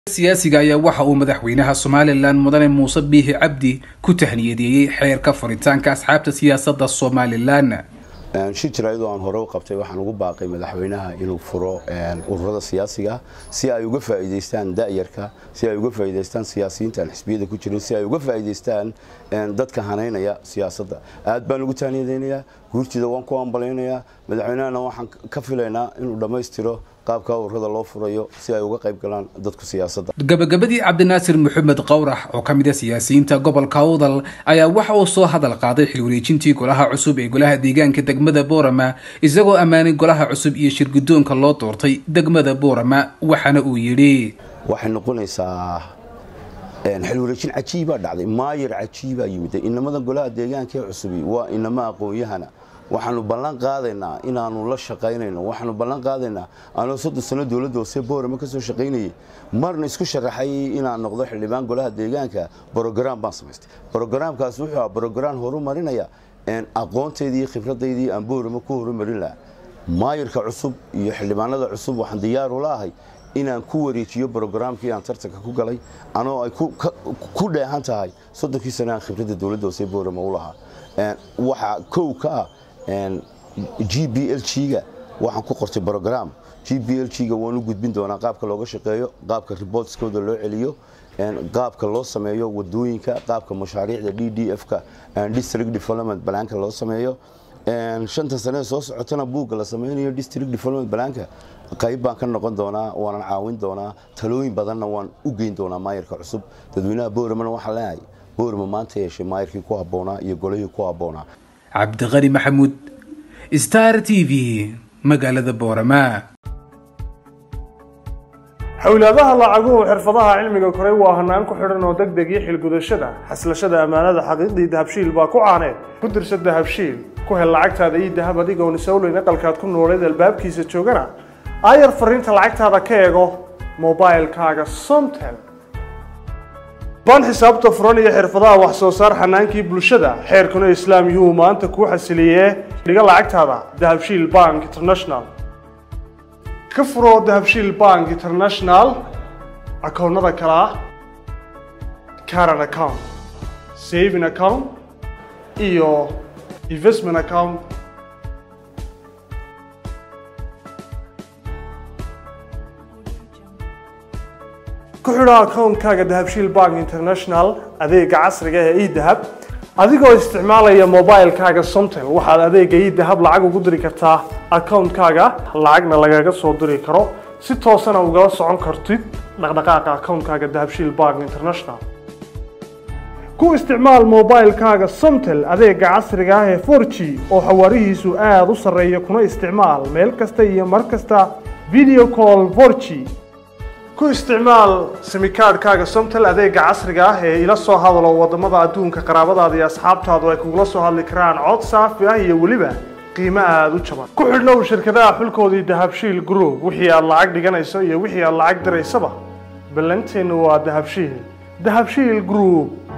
siyaasiga ayaa waxa uu madaxweynaha somalilan mudane muuse biixi cabdi ku tahniyadeeyey xeerka furitaanka asxaabta siyaasadda somalilan shir jaraa'id oo aan hore u qabtay waxaan ugu baaqay madaxweynaha inuu furo ururada siyaasiga si ay uga faa'iidaystaan da'yarka si ay uga faa'iidaystaan siyaasiyiinta aan xisbiyada ku jirin si ay uga faa'iidaystaan dadka hanaynaya siyaasadda aad baan ugu tahniyadaynayaa guurtida waan ku ambalaynayaa madaxweynahana waxaan ka filaynaa inuu dhammaystiro qaabka ururada loo furayo si ay uga qayb galaan dadku siyaasadda gabagabadii cabdinaasir maxamed qowrax oo ka mid a siyaasiyiinta gobolka awdal ayaa waxa uu soo hadal qaaday xil wareejintii golaha cusub ee golaha deegaanka degmada boorama isagoo ammaanay golaha cusub iyo shirgudoonka loo doortay degmada boorama waxaana uu yidhi waxay noqonaysaa xil wareejin cajiibaa dhacday maayar cajiibaa yimid inamada golaha deegaanka ee cusubi waa inama aqoon-yahana waxaanu ballan qaadaynaa inaanu la shaqaynayno waxaanu ballan qaadaynaa anoo soddon sano dowladda hoose boorama ka soo shaqaynayay marna isku sharaxay inaan noqdo xildhibaan golaha deegaanka brograam baan samaystay brogaraamkaas wuxuu ahaa brograam horumarinaya aqoontaydii iyo khibradaydii aan boorama ku horumarin lahaa maayarka cusub iyo xildhibaanada cusub waxaan diyaar ula ahay inaan ku wareejiyo brograamkii aan tartanka ku galay anoo ay ku dheehan tahay soddonkii sano aan khibradda dowladda hoose boorama u lahaa waxaa kow ka ah g b l g-ga waxaan ku qortay brogram g b l g-ga waan u gudbin doonaa qaabka looga shaqeeyo qaabka reportskooda loo celiyo qaabka loo sameeyo wadooyinka qaabka mashaariicda d d f-ka district development balaanka loo sameeyo shanta sanee soo socotana buugga la sameynayo district development balaanka qayb baan ka noqon doonaa waanan caawin doonaa talooyin badanna waan u geyn doonaa maayarka cusub dadweynaha booramana waxaa leeyahay boorama maanta yeeshay maayarkii ku habboonaa iyo golihii ku habboonaa cabdiqani maxamuud star t v magaalada boorama xowlaadaha lacaguhu xirfadaha cilmiga koray waa hanaan ku xidhan oo deg deg iyo xilgudashada xaslashada ammaanada xaqiiqdii dahabshiil baa ku caaneed ku dirsa dahabshiil ku hel lacagtaada ii dahab adigoon isowleyn aqalkaad ku nooleed albaabkiisa joogana aayar fariinta lacagtaada ka eego mobilkaaga somtel baan xisaabta furan iyo xirfadaha wax soo saar xanaankii bulshada xeerkuna islaam yuhuu maanta kuu xasiliyee dhiga lacagtaada dahabshiil bank international ka furo dahabshiil bank international akoonnada kale ah caran account saving account iyo investment account ku xidho akoonkaaga dahabshiil bank international adeega casriga ee edahab adigoo isticmaalaya mobilkaaga somtel waxaad adeega edahab lacag ugu diri kartaa akoonkaaga lacagna lagaga soo diri karo si toosana ugala socon kartid dhaqdhaqaaqa akoonkaaga dahabshiil bank international ku isticmaal mobilkaaga somtel adeega casriga ah ee for g oo xawaarihiisu aada u sarreeya kuna isticmaal meel kasta iyo mar kasta video call for g ku isticmaal simikaadhkaaga somtel adeega casriga ah ee ila soo hadalo wadamada adduunka qaraabadaada iyo asxaabtaadu ay kugula soo hadli karaan cod saafi ah iyo weliba qiimo aada u jaban ku xidhnow shirkadaha xulkoodii dahabshiil group wixii aad lacag dhiganayso iyo wixii aad lacag diraysaba ballanteennu waa dahabshiil dahabshiil group